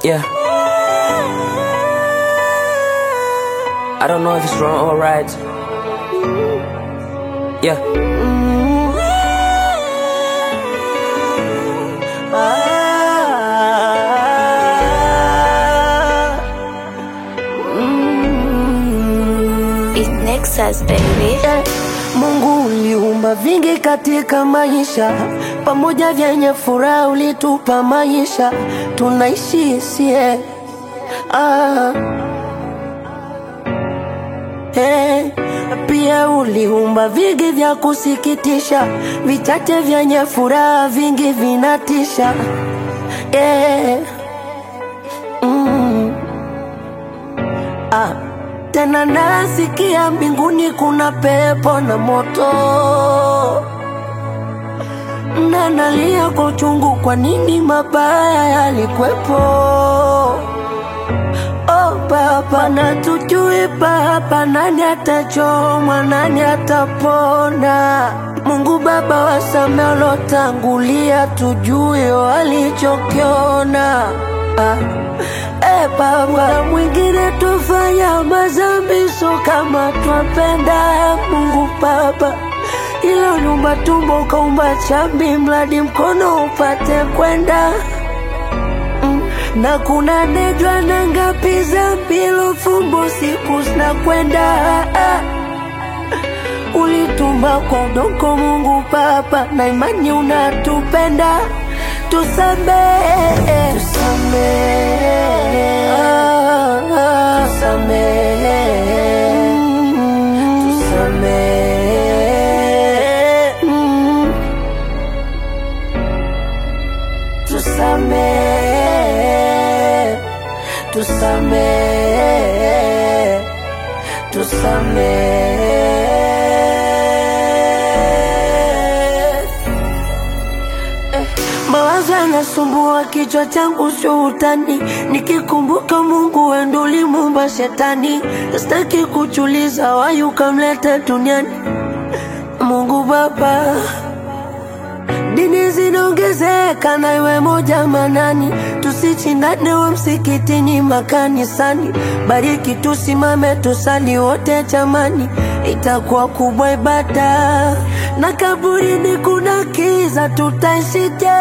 Yeah. I don't know if it's wrong or right. Yeah. It's Nexus, baby. Eh, Mungu uliumba vingi katika maisha, pamoja vyenye furaha ulitupa maisha, tunaishi sie ah. Eh, pia uliumba vingi vya kusikitisha, vichache vyenye furaha, vingi vinatisha eh. mm. ah. Tena nasikia mbinguni kuna pepo na moto, na nalia kwa uchungu, kwa nini mabaya yalikwepo? Oh Baba, na tujui Baba, nani atachomwa, nani atapona? Mungu Baba, wasamee walotangulia, tujue walichokiona ah. Eh, Baba, mwingine tufanya mazambi, so kama twapenda Mungu Baba, ilo nyumba tumbo kaumba chambi, mradi mkono upate kwenda Mm, na kuna nejwa na ngapi za mbilo fumbo siku zinakwenda ah. Ulitumba kwa udongo Mungu Baba, na imani unatupenda, tusamehe, tusamehe, ah, ah, tusamehe, mm, tusamehe, mm, tusamehe, tusamehe, tusamehe. Mawazo yanasumbua kichwa changu, sio utani. Nikikumbuka Mungu wendo ulimuumba shetani, sitaki kuchuliza wayu ukamleta duniani. Mungu Baba, dini zinaongezeka na iwe moja manani, tusichindane wa msikitini makanisani. Bariki tusimame tusali wote jamani, itakuwa kubwa ibada. Na kaburini kuna kiza, tutaishije?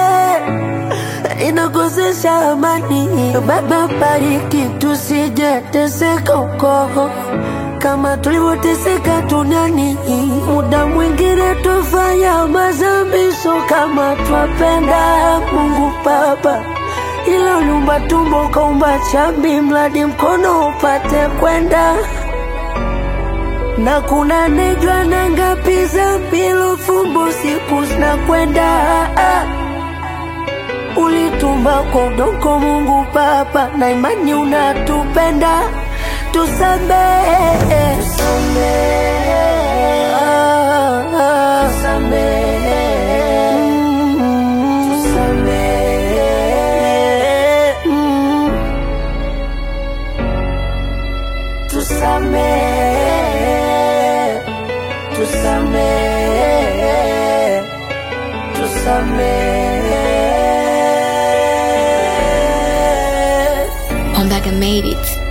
Inakosesha amani. Baba, bariki tusije teseka huko kama tulivyoteseka duniani. Muda mwingine tufanya mazambi, so kama twapenda Mungu Baba, ilo nyumba tumbo kaumba chambi, mradi mkono upate kwenda na kuna nejwa na ngapi za mbilo fumbo siku zinakwenda ah. Ulitumba kwa udongo Mungu Baba, na imani unatupenda, tusamehe, tusamehe, ah, ah, tusamehe, mm, tusamehe, mm, tusamehe, tusamehe, tusamehe. Ombaga made it.